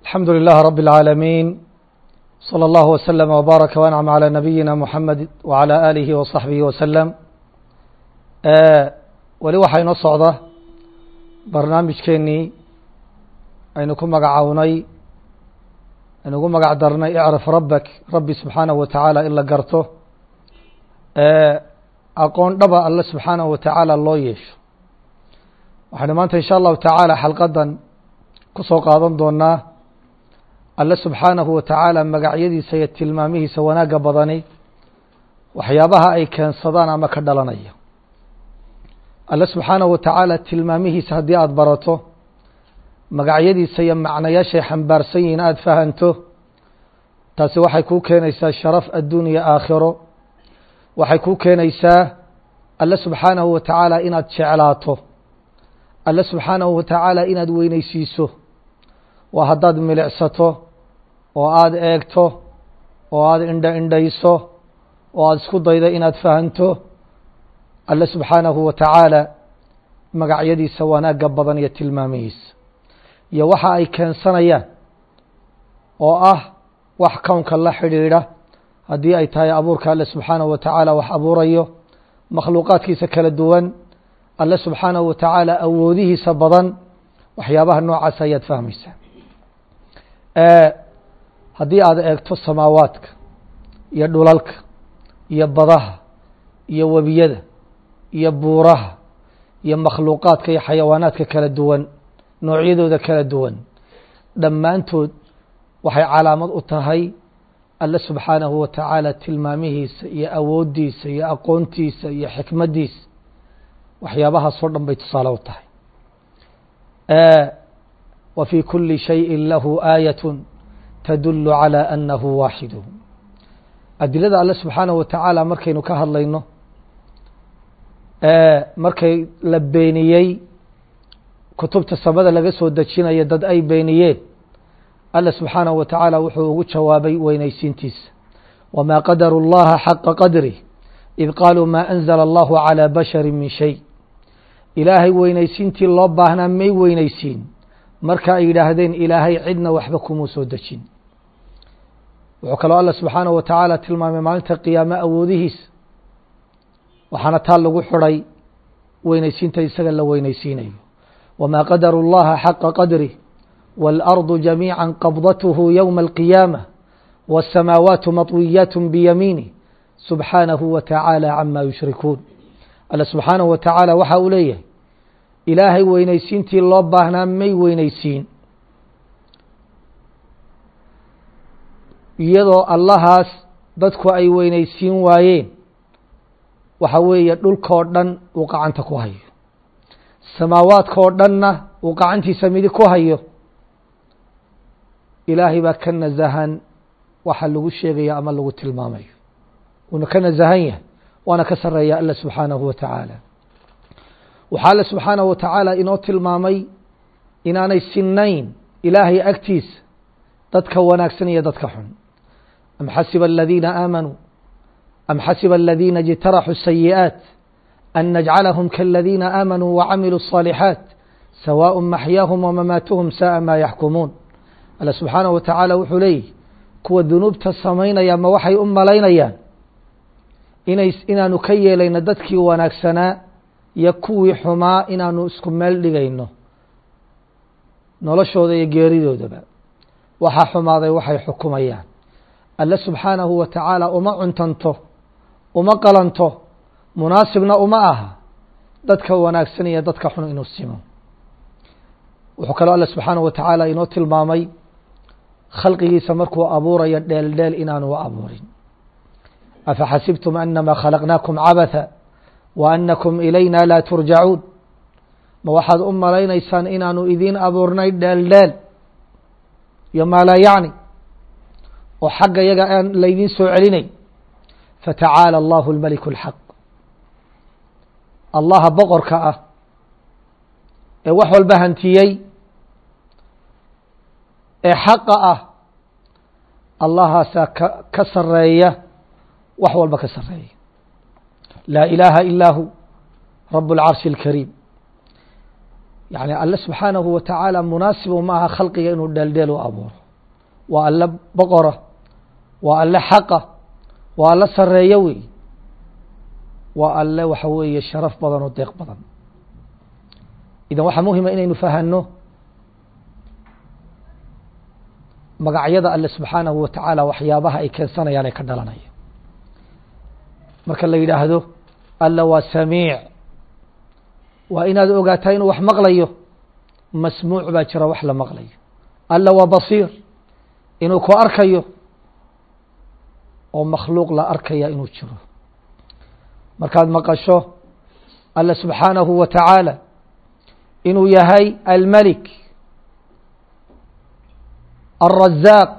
الحمد لله رب العالمين صلى الله وسلم وبارك وأنعم على نبينا محمد وعلى آله وصحبه وسلم weli waxaa inoo socda barnaamijkeenii aynu ku magacawnay aynu ugu magac darnay icraf rabbak rabbi subxaanahu wa tacaala in la garto aqoon dhaba alle subxaanahu wa tacaala loo yeesho waxaynu maanta insha allahu tacaala xalqadan ku soo qaadan doonaa alle subxaanahu wa tacaala magacyadiisa iyo tilmaamihiisa wanaagga badani waxyaabaha ay keensadaan ama ka dhalanaya alle subxaanahu wa tacaala tilmaamihiisa haddii aada barato magacyadiisa iyo macnayaashay xambaarsan yihiin aada fahanto taasi waxay kuu keenaysaa sharaf adduuniya aakhiro waxay kuu keenaysaa alle subxaanahu wa tacaala inaad jeclaato alle subxaanahu wa tacaala inaad weyneysiiso waa haddaad milicsato oo aada eegto oo aada indha indhayso oo aada isku daydo inaad fahanto alle subxaanahu wa tacaala magacyadiisa wanaagga badan iyo tilmaamihiisa iyo waxa ay keensanayaan oo ah wax kownka la xidhiidha haddii ay tahay abuurka alle subxaanahu wa tacaala wax abuurayo makhluuqaadkiisa kala duwan alle subxaanahu wa tacaala awoodihiisa badan waxyaabaha noocaas ayaad fahmaysaa haddii aad eegto samaawaadka iyo dhulalka iyo badaha iyo webiyada iyo buuraha iyo makhluuqaadka iyo xayawaanaadka kala duwan noocyadooda kala duwan dhammaantood waxay calaamad u tahay alle subxaanahu wa tacaala tilmaamihiisa iyo awooddiisa iyo aqoontiisa iyo xikmaddiisa waxyaabahaasoo dhan bay tusaale u tahay wa fii kuli shayin lahu aayat tadulu calى anahu waaxidu adilada alle subxaanahu wa tacaala markaynu ka hadlayno markay la beeniyey kutubta samada laga soo dejinayo dad ay beeniyeen alle subxaanahu wa tacaala wuxuu ugu jawaabay weynaysiintiisa wmaa qadaru اllaha xaqa qadri id qaaluu ma anzla allahu calى bashari min shay ilaahay weynaysiintii loo baahnaa may weynaysiin marka ay yidhaahdeen ilaahay cidna waxba kumuu soo dejin wuxuu kaloo alla subxaanahu wa tacaala tilmaamay maalinta qiyaame awoodihiisa waxaana taa lagu xidhay weynaysiinta isaga la weynaysiinayo wmaa qadaru اllaha xaqa qadri wاlardu jamiica qabdathu ywma alqiyaamة wالsamaawaatu maطwiyaat biyamiinih subxaanahu wa tacaala cama yushrikuun alle subxaanahu wa tacaala waxa uu leeyahay ilaahay weynaysiintii loo baahnaa may weynaysiin iyadoo allahaas dadku ay weynaysiin waayeen waxa weeye dhulkoo dhan uu gacanta ku hayo samaawaadkaoo dhanna uu gacantiisa midig ku hayo ilaahay baa ka nasahan waxa lagu sheegaya ama lagu tilmaamayo wuuna ka nasahan yahay waana ka sareeya alla subxaanahu wa tacaala waxaa alle subxaanahu wa tacaala inoo tilmaamay inaanay sinayn ilaahay agtiisa dadka wanaagsan iyo dadka xun am xasiba aladiina aamanuu am xasiba aladiina اjtaraxuu الsayi'aaت an najcalahum kaladiina aamanuu wacamiluu الصaalixaaت sawaaء maxyaahum wamamaatuhum saءa ma yaxkumuun alle subxaanahu wa tacaala wuxuu leeyihi kuwa dunuubta samaynaya ma waxay u malaynayaan inay inaanu ka yeelayno dadkii wanaagsanaa iyo kuwii xumaa inaanu isku meel dhigayno noloshooda iyo geeridoodaba waxaa xumaaday waxay xukumayaan alle subxaanahu wa tacaala uma cuntanto uma qalanto munaasibna uma aha dadka wanaagsan iyo dadka xun inuu simo wuxuu kaloo alle subxaanahu wa tacaala inoo tilmaamay khalqigiisa markuu abuurayo dheel dheel inaanu abuurin afaxasibtum anama khalaqnaakum cabatha wa anakum ilayna laa turjacuun ma waxaad u malaynaysaan inaanu idiin abuurnay dheel dheel iyo maa laa yacni oo xagga yaga aan laydiin soo celinay fatacaala allahu اlmeliku اlxaq allaha boqorka ah ee wax walba hantiyey ee xaqa ah allahaasaa ka ka sareeya wax walba ka sareeya laa ilaaha ilaa hu rab اlcarshi اlkariim yacni alle subxaanahu wa tacaala munaasibu ma aha khalqiga inuu dheeldheel u abuuro waa alle boqora waa alle xaqa waa alle sareeyo wey waa alle waxa weeye sharaf badan oo deeq badan idan waxaa muhima inaynu fahanno magacyada alle subxaanahu wa tacaala waxyaabaha ay keensanayaan ee ka dhalanaya marka la yidhaahdo alla waa samiic waa inaad ogaataa inuu wax maqlayo masmuuc baa jira wax la maqlayo alla waa basiir inuu ku arkayo oo makhluuq la arkaya inuu jiro markaad maqasho alla subxaanahu wa tacaala inuu yahay almelik alrazaaq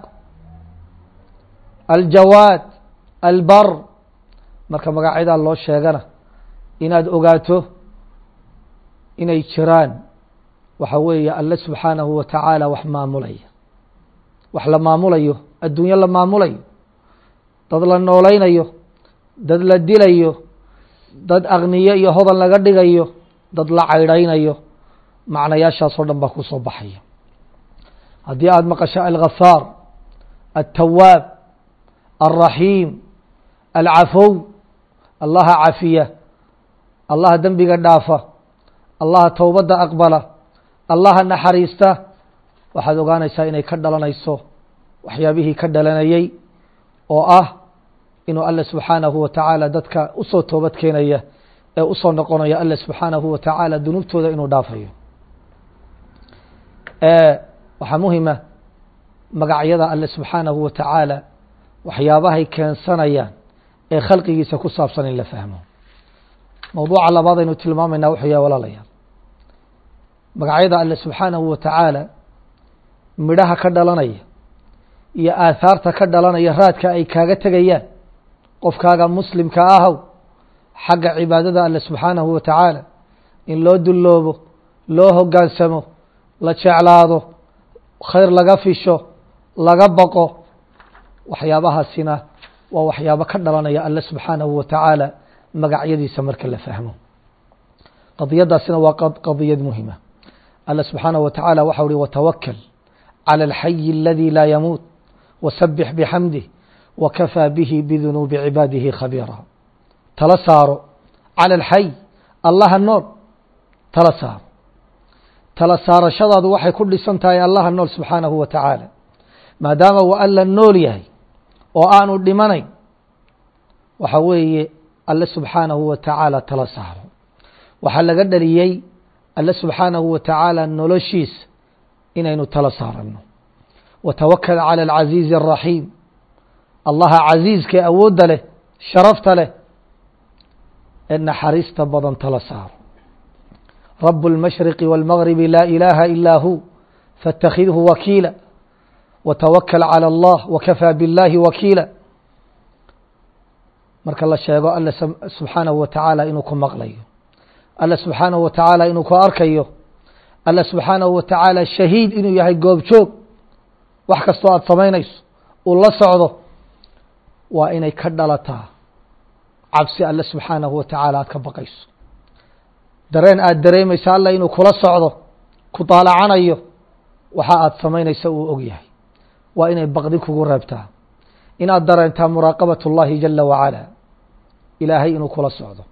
aljawaad albar marka magacyadaa loo sheegana inaad ogaato inay jiraan waxa weeye alle subxaanahu wa tacaala wax maamulaya wax la maamulayo adduunyo la maamulayo dad la noolaynayo dad la dilayo dad akniyo iyo hodan laga dhigayo dad la caydhaynayo macnayaashaasoo dhan baa ku soo baxaya haddii aada maqasho alghafaar altawaab alraxiim alcafow allaha cafiya allaha dembiga dhaafa allaha towbadda aqbala allaha naxariista waxaad ogaanaysaa inay ka dhalanayso waxyaabihii ka dhalanayey oo ah inuu alle subxaanahu wa tacaala dadka usoo toobad keenaya ee usoo noqonaya alle subxaanahu wa tacaala dunuubtooda inuu dhaafayo waxaa muhima magacyada alle subxaanahu wa tacaala waxyaabahay keensanayaan ee khalqigiisa ku saabsan in la fahmo mowduuca labaad aynu tilmaamayna wuxuu yahay walaalayaal magacyada alle subxaanahu wa tacaala midhaha ka dhalanaya iyo aahaarta ka dhalanaya raadka ay kaaga tegayaan qofkaaga muslimka ahow xagga cibaadada alle subxaanahu wa tacaala in loo dulloobo loo hoggaansamo la jeclaado khayr laga fisho laga baqo waxyaabahaasina waa waxyaabo ka dhalanaya alle subxaanahu wa tacaala magacyadiisa marka la fahmo qadiyadaasina waa qadiyad muhima alle subxaanahu wa tacaala waxau uhi watawakal calى alxayi aladi laa yamuut wasabix bixamdih wakafaa bihi bidunuubi cibaadihi khabiira tala saaro calى alxay allaha nool tala saaro tala saarashadaadu waxay ku dhisan tahay allaha nool subxaanahu wa tacaala maadaama uu alla nool yahay oo aanu dhimanayn waxa weeye alle subxaanahu wa tacaala tala saaro waxaa laga dhaliyey alle subxaanahu wa tacaala noloshiisa inaynu tala saaranno watawakal calى alcaziizi الraxiim allaha casiiskee awoodda leh sharafta leh ee naxariista badan tala saaro rab اlmashriqi wاlmagribi laa ilaaha ilaa hu faاtakhidhu wakiila watawakal calى allah wakafaa biاllahi wakiila marka la sheego alle subxaanahu wa tacaala inuu ku maqlayo alle subxaanahu wa tacaala inuu ku arkayo alle subxaanahu wa tacaala shahiid inuu yahay goobjoog wax kastoo aada samaynayso uu la socdo waa inay ka dhalataa cabsi alle subxaanahu wa tacaala aad ka baqayso dareen aada dareemaysa alla inuu kula socdo ku daalacanayo waxa aada samaynaysa uu og yahay waa inay baqdi kugu reebtaa inaad dareentaa muraaqabat اllahi jala wacala ilaahay inuu kula socdo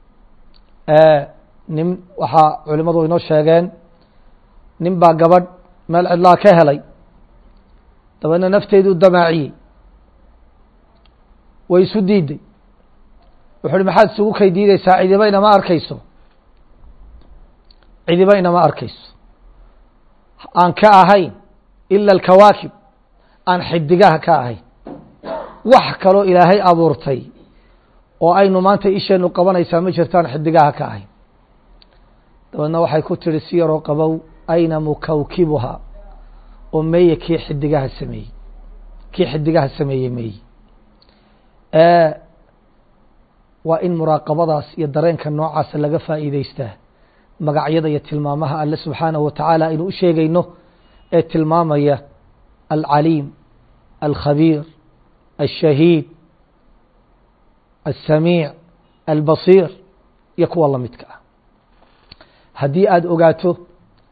nin waxaa culimadu inoo sheegeen nin baa gabadh meel cidlaa ka helay dabeedna nafteedu damaaciyey way isu diiday wuxu uhi maxaad isugu kay diideysaa cidiba inama arkayso cidiba inama arkayso aan ka ahayn ila alkawaakib aan xidigaha ka ahayn wax kaloo ilaahay abuurtay oo aynu maanta isheenu qabanaysaa ma jirtaan xidigaha ka ahayn dabeedna waxay ku tihi si yaroo qabow ayna mukawkibuha oo meeye kii xidigaha sameeyey kii xidigaha sameeyey meeye waa in muraaqabadaas iyo dareenka noocaasa laga faa'iideystaa magacyada iyo tilmaamaha alle subxaanahu wa tacaala aynu u sheegayno ee tilmaamaya alcaliim alkhabiir الشhahيid السamيiع الbصيir iyo kuwa la midka ah haddii aada ogaato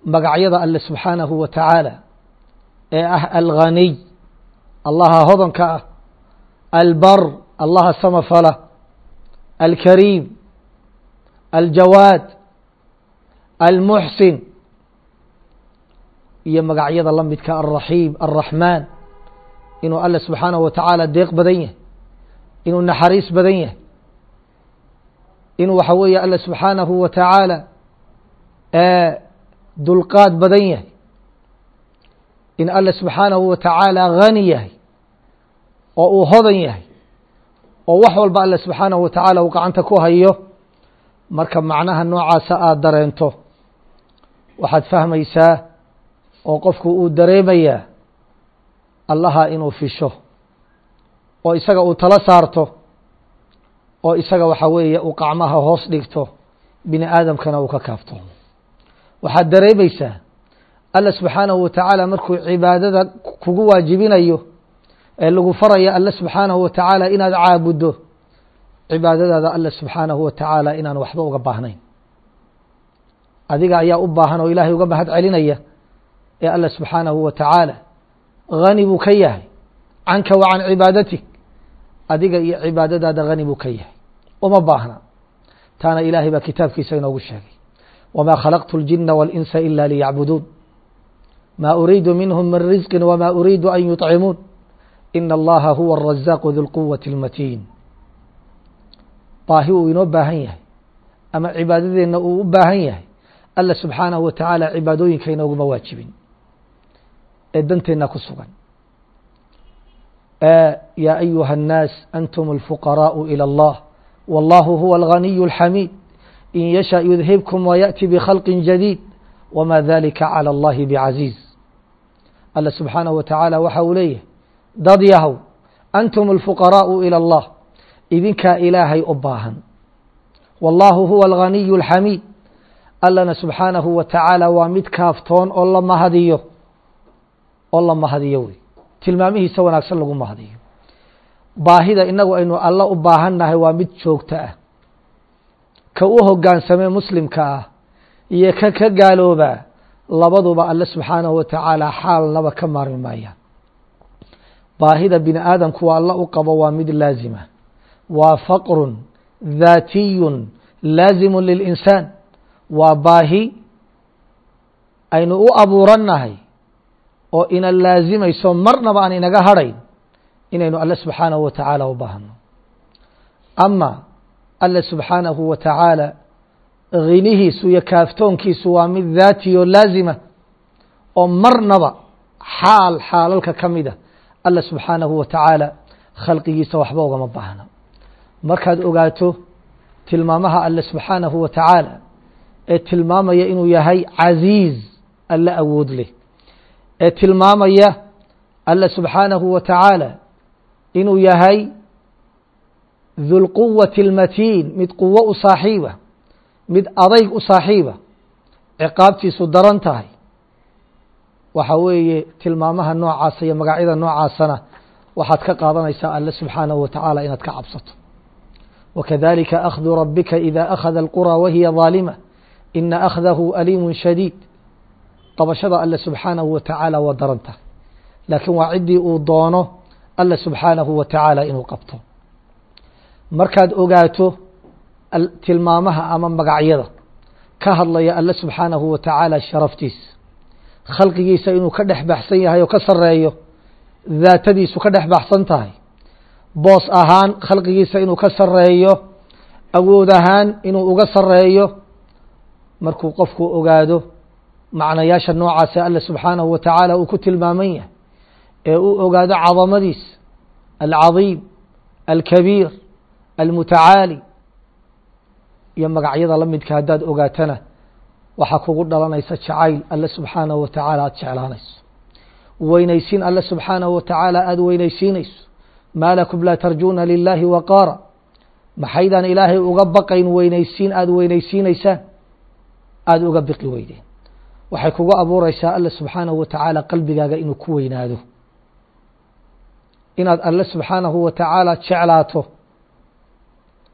magacyada alle subxaanahu wa tacaala ee ah alghaniy allaha hodanka ah albar allaha samafala alkariim aljawaad almuxsin iyo magacyada la midka alraxiim alraxmaan inuu alle subxaanahu wa tacaala deeq badan yahay inuu naxariis badan yahay inuu waxa weeye alle subxaanahu wa tacaala dulqaad badan yahay in alle subxaanahu wa tacaala hani yahay oo uu hodan yahay oo wax walba alle subxaanahu wa tacaala uu gacanta ku hayo marka macnaha noocaasa aada dareento waxaad fahmaysaa oo qofku uu dareemayaa allaha inuu fisho oo isaga uu tala saarto oo isaga waxa weeye uu qacmaha hoos dhigto bini aadamkana uu ka kaafto waxaad dareemaysaa alla subxaanahu wa tacaala markuu cibaadada kugu waajibinayo ee lagu faraya alle subxaanahu wa tacaala inaad caabuddo cibaadadaada alle subxaanahu wa tacaala inaan waxba uga baahnayn adiga ayaa u baahan oo ilaahay uga mahad celinaya ee alle subxaanahu wa tacaala hani buu ka yahay canka wa can cibaadatik adiga iyo cibaadadaada hani buu ka yahay uma baahna taana ilaahay baa kitaabkiisa inoogu sheegay wma khalaqtu اljina wاlinsa ila liyacbuduun ma uriidu minhm min risqi wma uriidu an yuطcimuun ina allaha huwa الrazaaq du lquwaةi اlmatiin baahi uu inoo baahan yahay ama cibaadadeenna uu u baahan yahay alla subxaanahu wa tacaala cibaadooyinka inooguma waajibin ee danteenna ku sugan ya ayuha الnaas antum اlfuqaraءu ilى اllah wallahu huwa اlganiy اlxamiid in yasha yudhibkum wayaأti bkhalqi jadiid wma dalika calى اllahi bcaziiz alla subxaanahu wa tacaala waxa uu leeyahay dad yahow antum اlfuqaraءu ilى اllah idinkaa ilaahay u baahan wallahu huwa alganiy اlxamiid allana subxaanahu wa tacaala waa mid kaaftoon oo la mahadiyo oo la mahadiyo wey tilmaamihiisa wanaagsan lagu mahadiyo baahida inagu aynu alla u baahannahay waa mid joogto ah ka u hogaansamee muslimka ah iyo ka ka gaaloobaa labaduba alle subxaanahu wa tacaala xaalnaba ka maarmi maayaan baahida bini aadamku waa alla u qabo waa mid laazima waa faqrun dhaatiyun laazimu lilinsaan waa baahi aynu u abuurannahay oo ina laazimayso marnaba aan inaga hadhayn inaynu alle subxaanahu wa tacaala u baahano ama alle subxaanahu wa tacaala hinihiisu iyo kaaftoonkiisu waa mid daati oo laazima oo marnaba xaal xaalalka ka mida alle subxaanahu wa tacaala khalqigiisa waxba ugama baahna markaad ogaato tilmaamaha alle subxaanahu wa tacaala ee tilmaamaya inuu yahay casiiz alle awood leh ee tilmaamaya alle subxaanahu wa tacaala inuu yahay dulquwati اlmatiin mid quwo u saaxiiba mid adayg u saaxiiba ciqaabtiisu daran tahay waxa weeye tilmaamaha noocaasa iyo magacyada noocaasana waxaad ka qaadanaysaa alle subxaanahu wa tacaala inaad ka cabsato wakadalika akhdu rabika ida akhada اlqurى wahiya ظaalima ina akhdahu aliimu shadiid qabashada alle subxaanahu wa tacaala waa daran tahay laakiin waa ciddii uu doono alle subxaanahu wa tacaala inuu qabto markaad ogaato tilmaamaha ama magacyada ka hadlaya alle subxaanahu wa tacaala sharaftiisa khalqigiisa inuu ka dhex baxsan yahay oo ka sareeyo daatadiisu ka dhex baxsan tahay boos ahaan khalqigiisa inuu ka sareeyo awood ahaan inuu uga sareeyo markuu qofku ogaado macnayaasha noocaase alle subxaanahu wa tacaala uu ku tilmaaman yahay ee uu ogaado cadamadiisa alcadiim alkabiir almutacaali iyo magacyada la midka haddaad ogaatana waxaa kugu dhalanaysa jacayl alle subxaanahu wa tacaala aada jeclaanayso weynaysiin alle subxaanahu wa tacaala aada weynaysiinayso maa lakum laa tarjuuna lilaahi waqaara maxaydaan ilaahay uga baqayn weynaysiin aada weynaysiinaysaan aada uga biqi weydeen waxay kugu abuureysaa alle subxaanahu wa tacaala qalbigaaga inuu ku weynaado inaad alle subxaanahu wa tacaala jeclaato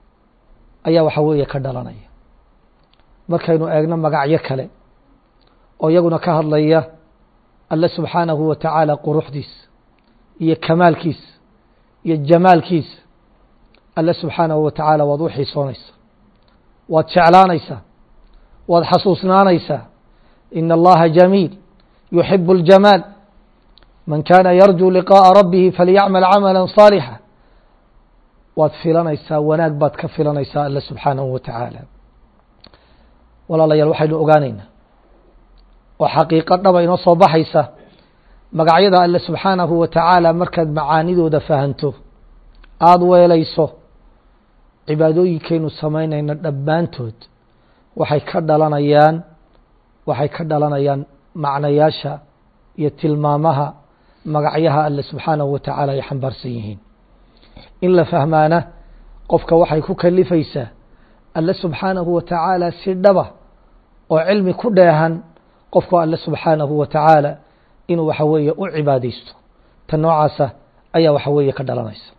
ayaa waxa weeye ka dhalanaya markaynu eegno magacyo kale oo iyaguna ka hadlaya alle subxaanahu wa tacaala quruxdiisa iyo kamaalkiisa iyo jamaalkiisa alle subxaanahu wa tacaala waad u xiisoonaysaa waad jeclaanaysaa waad xasuusnaanaysaa ina allaha jamiil yuxibu اljamaal man kana yarjuu liqaaءa rabbihi falyacmal camala صaalixa waad filanaysaa wanaag baad ka filanaysaa alle subxaanahu wa tacaala walaalayaal waxaynu ogaanaynaa oo xaqiiqo dhaba inoo soo baxaysa magacyada alle subxaanahu wa tacaala markaad macaanidooda fahanto aada weelayso cibaadooyinkaynu samaynayna dhammaantood waxay ka dhalanayaan waxay ka dhalanayaan macnayaasha iyo tilmaamaha magacyaha alle subxaanahu wa tacaala ay xambaarsan yihiin in la fahmaana qofka waxay ku kalifaysaa alle subxaanahu wa tacaala si dhaba oo cilmi ku dheehan qofku alle subxaanahu wa tacaala inuu waxa weeye u cibaadaysto ta noocaasa ayaa waxa weeye ka dhalanaysa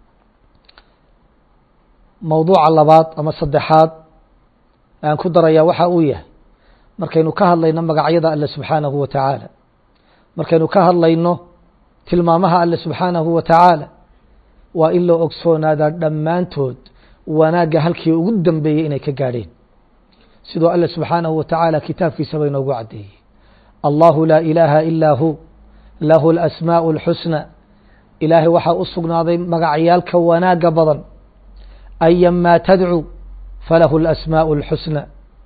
mowduuca labaad ama saddexaad aan ku darayaa waxa uu yahay markaynu ka hadlayno magacyada alle subxaanahu wa tacaala markaynu ka hadlayno tilmaamaha alle subxaanahu wa tacaala waa in loo ogsoonaada dhammaantood wanaagga halkii ugu dambeeyey inay ka gaadheen sidoo alle subxaanahu wa tacaala kitaabkiisaba inoogu caddeeyey allahu laa ilaaha ilaa hu lahu alasmaa'u اlxusna ilaahay waxaa u sugnaaday magacyaalka wanaagga badan ayamaa tadcu falahu alasmaa'u اlxusna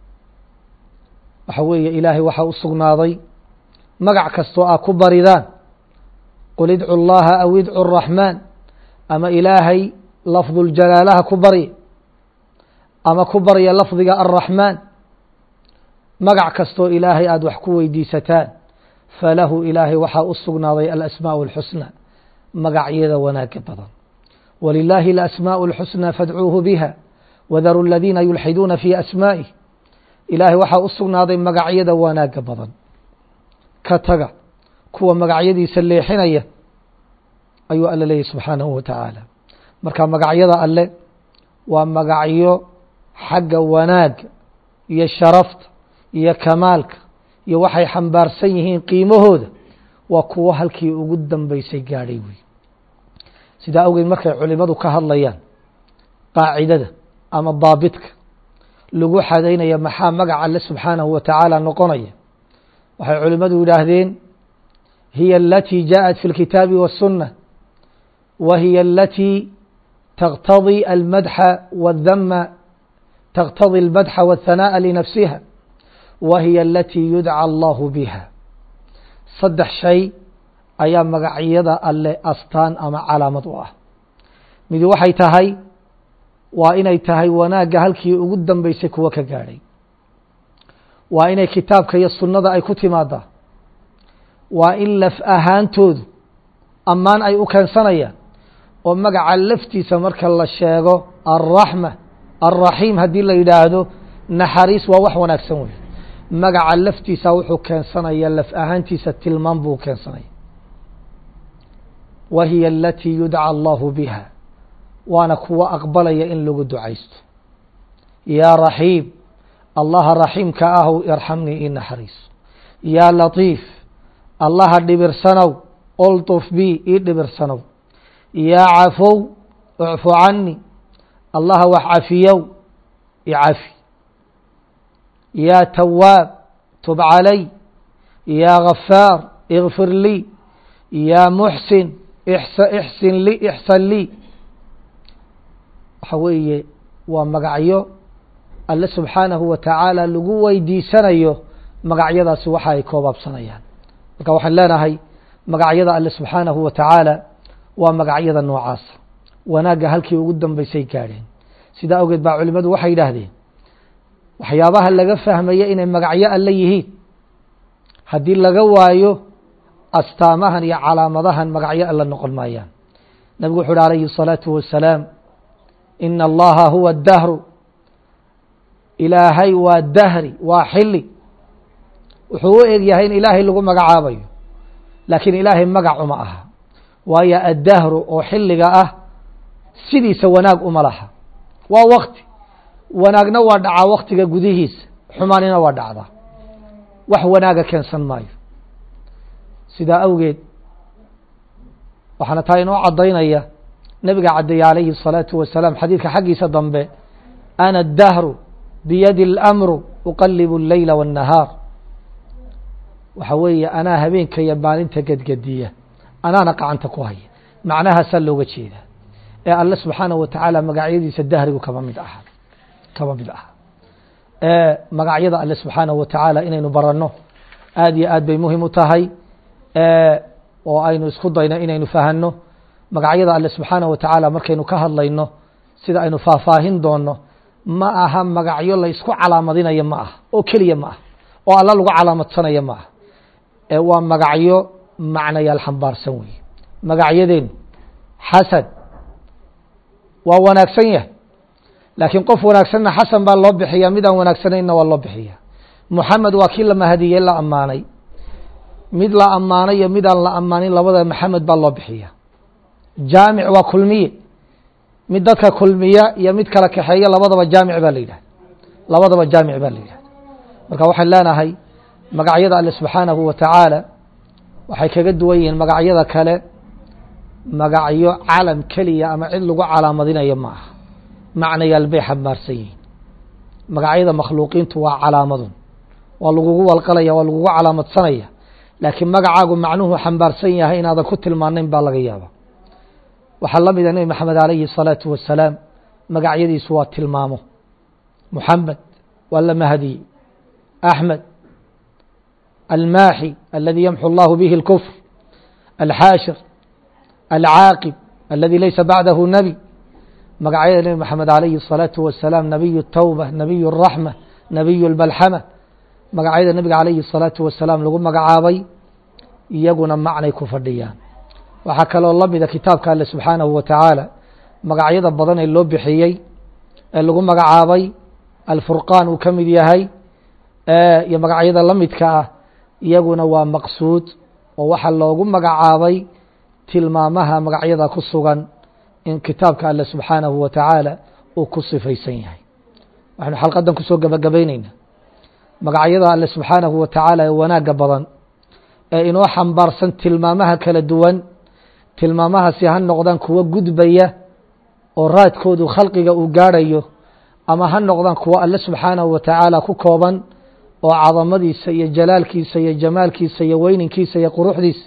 waxa weeye ilaahay waxaa u sugnaaday magac kastoo ah ku baridaan qul idcu llaha aw idcu الraxmaan ama ilaahay lafduljalaalaha ku barya ama ku barya lafdiga alraxmaan magac kastoo ilaahay aada wax ku weydiisataan falahu ilaahay waxaa u sugnaaday alasmaaءu اlxusna magacyada wanaaga badan walilaahi alasmaaءu اlxusna fadcuuhu biha wadaru aladiina yulxiduuna fi asmaa'ih ilaahay waxaa u sugnaaday magacyada wanaaga badan ka taga kuwa magacyadiisa leexinaya ayuu alle leeyahy subxaanahu wa tacaala marka magacyada alle waa magacyo xagga wanaagga iyo sharafta iyo kamaalka iyo waxay xambaarsan yihiin qiimahooda waa kuwo halkii ugu dambeysay gaadhay wey sidaa awgeed markay culimadu ka hadlayaan qaacidada ama daabitka lagu xadaynaya maxaa magaca alle subxaanahu wa tacaala noqonaya waxay culimadu yidhaahdeen hiya alatii jaaءat fi اlkitaabi waالsunة wa hiya alatii taqtadي almadxa wاdama taqtadي اlmadxa wالhanaaءa linafsiha wa hiya alatii yudcى allahu biha saddex shay ayaa magacyada alle astaan ama calaamad u ah midi waxay tahay waa inay tahay wanaagga halkii ugu dambeysay kuwa ka gaadhay waa inay kitaabka iyo sunnada ay ku timaadaa waa in laf ahaantoodu ammaan ay u keensanayaan oo magaca laftiisa marka la sheego alraxma alraxiim haddii la yidhaahdo naxariis waa wax wanaagsan wey magaca laftiisa wuxuu keensanaya laf ahaantiisa tilmaan buu keensanaya wa hiya alatii yudcى allahu biha waana kuwa aqbalaya in lagu ducaysto yaa raxiim allaha raxiimka ahw irxamnii i naxariiso yaa latiif allaha dhibirsanow olطuf bi ii dhibirsanow yaa cafow ucfu cani allaha wax cafiyow icafi yaa tawaab tub calay yaa gafaar ikfir lii yaa muxsin ixsin li ixsan lii waxa weeye waa magacyo alle subxaanahu wa tacaala lagu weydiisanayo magacyadaasi waxa ay koobaabsanayaan marka waxaan leenahay magacyada alle subxaanahu wa tacaala waa magacyada noocaasa wanaagga halkii ugu dambeysay gaadheen sidaa awgeed baa culimadu waxay yidhaahdeen waxyaabaha laga fahmaya inay magacyo alle yihiin haddii laga waayo astaamahan iyo calaamadahan magacyo alle noqon maayaan nabigu wuxu uhi alayhi الsalaatu wasalaam ina allaha huwa dahru ilaahay waa dahri waa xili wuxuu u eg yahay in ilaahay lagu magacaabayo laakiin ilaahay magac uma aha waayo addahru oo xiliga ah sidiisa wanaag uma laha waa wakti wanaagna waa dhacaa waktiga gudihiisa xumaanina waa dhacdaa wax wanaaga keensan maayo sidaa awgeed waxaana taa inoo caddaynaya nebiga caddeeye calayhi الsalaatu wasalaam xadiidka xaggiisa dambe ana اdahru biyadi اlamru uqalibu اleyla wالnahaar waxa weeye anaa habeenka iyo maalinta gedgediya anaana gacanta ku haya macnahaasaa looga jeedaa ee alle subxaanaه wa tacaala magacyadiisa dahrigu kama mid aha kama mid aha magacyada alle subxaanaه wa tacaala inaynu baranno aad iyo aad bay muhim u tahay oo aynu isku dayno inaynu fahanno magacyada alle subxaanaه wa tacaala markaynu ka hadlayno sida aynu faahfaahin doono ma aha magacyo la isku calaamadinayo ma aha oo keliya ma aha oo alla lagu calaamadsanayo ma aha ee waa magacyo macnayaal xambaarsan weeye magacyadeenu xasan waa wanaagsan yahay laakiin qof wanaagsanna xasan baa loo bixiyaa mid aan wanaagsanayna waa loo bixiya moxamed waa kii la mahadiyey la ammaanay mid la ammaanay iyo mid aan la ammaanin labada maxamed baa loo bixiya jaamic waa kulmiye mid dadka kulmiya iyo mid kala kaxeeya labadaba jaamic baa la yidhahda labadaba jaamic baa la yidhahda marka waxaan leenahay magacyada alle subxaanahu wa tacaala waxay kaga duwan yihiin magacyada kale magacyo calam keliya ama cid lagu calaamadinayo ma aha macnayaal bay xambaarsan yihiin magacyada makhluuqiintu waa calaamadun waa lagugu walqalaya waa lagugu calaamadsanaya laakiin magacaagu macnuhu xambaarsan yahay inaadan ku tilmaanayn baa laga yaaba waxaa la mida nebi maxamed alayhi الsalaatu wasalaam magacyadiisu waa tilmaamo muxamed waa la mahadiyey axmed almaaxi aladi yamxu اllahu bihi اlkfr alxaashir alcaaqib aladi laysa bacdahu nebi magacyada nebi maxamed alayhi الsalaatu wasalaam nabiy الtawba nabiy الraxma nabiy اlbalxama magacyada nebiga alayhi الsalaatu wasalaam lagu magacaabay iyaguna macnay ku fadhiyaan waxaa kaloo la mida kitaabka alle subxaanahu wa tacaala magacyada badan ee loo bixiyey ee lagu magacaabay alfurqaan uu ka mid yahay iyo magacyada la midka ah iyaguna waa maqsuud oo waxaa loogu magacaabay tilmaamaha magacyada ku sugan in kitaabka alle subxaanahu wa tacaala uu ku sifaysan yahay waxaynu xalqadan kusoo gabagabayneynaa magacyada alle subxaanahu wa tacaala ee wanaagga badan ee inoo xambaarsan tilmaamaha kala duwan tilmaamahaasi ha noqdaan kuwo gudbaya oo raadkoodu khalqiga uu gaadhayo ama ha noqdaan kuwo alle subxaanahu wa tacaala ku kooban oo cadamadiisa iyo jalaalkiisa iyo jamaalkiisa iyo weyninkiisa iyo quruxdiisa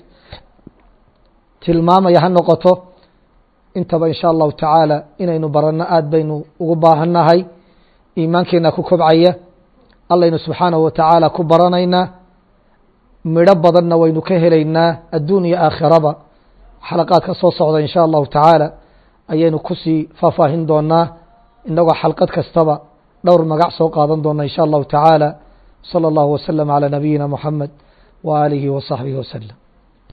tilmaamaya ha noqoto intaba in sha allahu tacaala inaynu baranno aad baynu ugu baahannahay iimaankeena ku kobcaya allaynu subxaanahu wa tacaala ku baranaynaa midho badanna waynu ka helaynaa adduun iyo aakhiraba xalaqaad ka soo socda in sha allahu tacaala ayaynu kusii faahfaahin doonaa inagoo xalqad kastaba dhowr magac soo qaadan doona in sha allahu tacaala salى اllahu waslm عalى nabiyina muxamed wa aalihi wa صaxbihi waslm